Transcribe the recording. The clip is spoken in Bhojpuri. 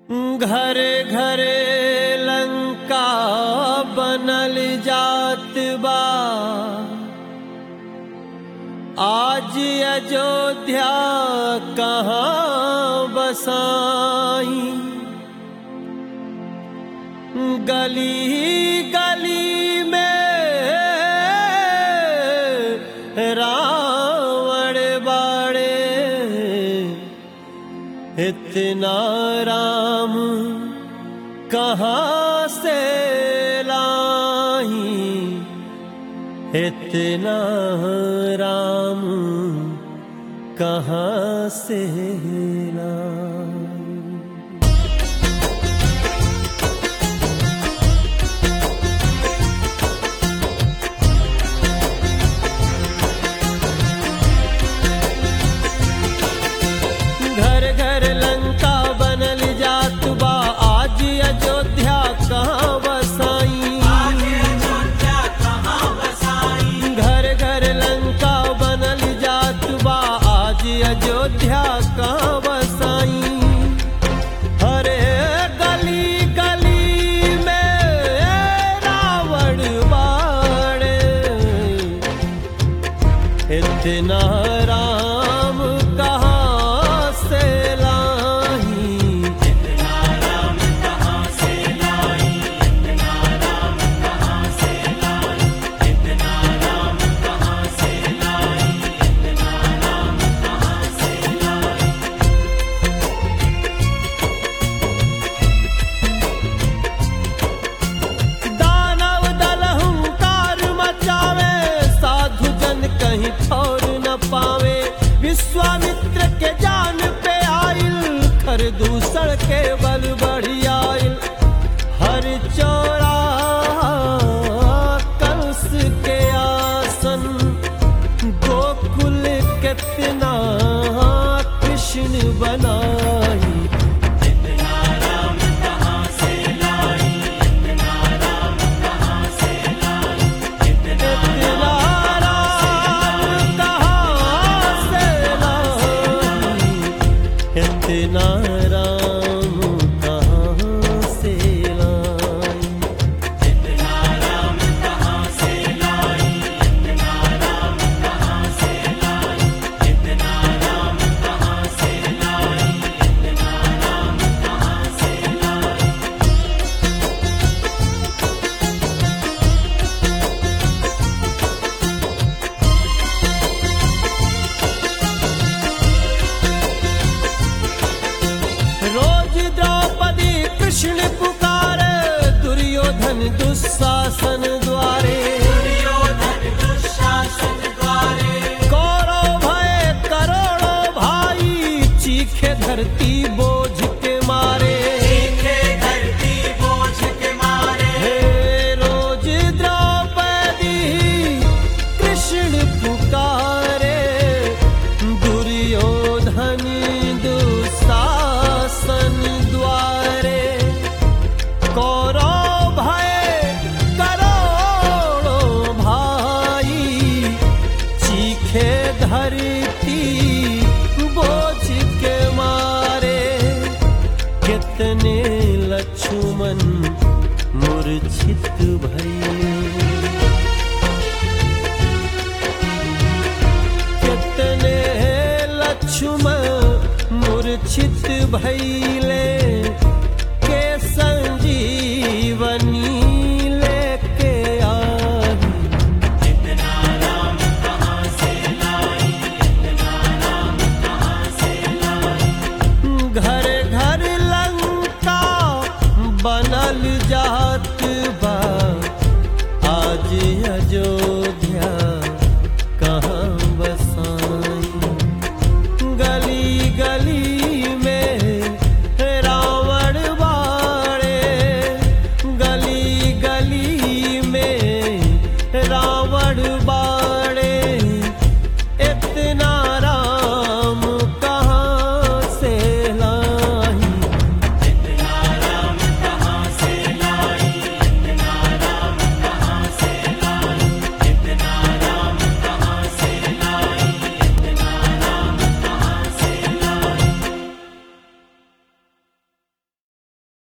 घरे घरे लंका बनल जात बा आज अयोध्या कहाँ बसाई गली गली में रावण बाड़े इतना राम कहाँ से लाई इतना राम कहाँ से लाई घर घर लंका बनल जात बा आज अयोध्या कहाँ बसाई घर घर लंका बनल जात बा आज अयोध्या कहाँ बसाई हरे गली गली में रावण बाड़े इतना राम कहाँ से लाई दानव दल हुंकार मचावे साधु जन कहीं ठौर न पावे विश्वामित्र के जान पे आइल खर दूसर के बल बढ़ी आइल हर चौरा कंस के आसन गोकुल कितना कृष्ण बनाई इतना राम कहाँ से लाई इतना राम कहाँ से लाई रोज द्रौपदी कृष्ण पुकारे दुर्योधन दुशासन द्वारे कौरव भय करोड़ों भाई चीखे धरती बोझ के मारे हे रोज द्रौपदी कृष्ण पुकारे दुर्योधन दुशासन द्वारे कौरव भय करोड़ों भाई चीखे धरती बोझ के मारे कितने लक्ष्मण मूर्छित भई कितने लक्ष्मण मूर्छित भई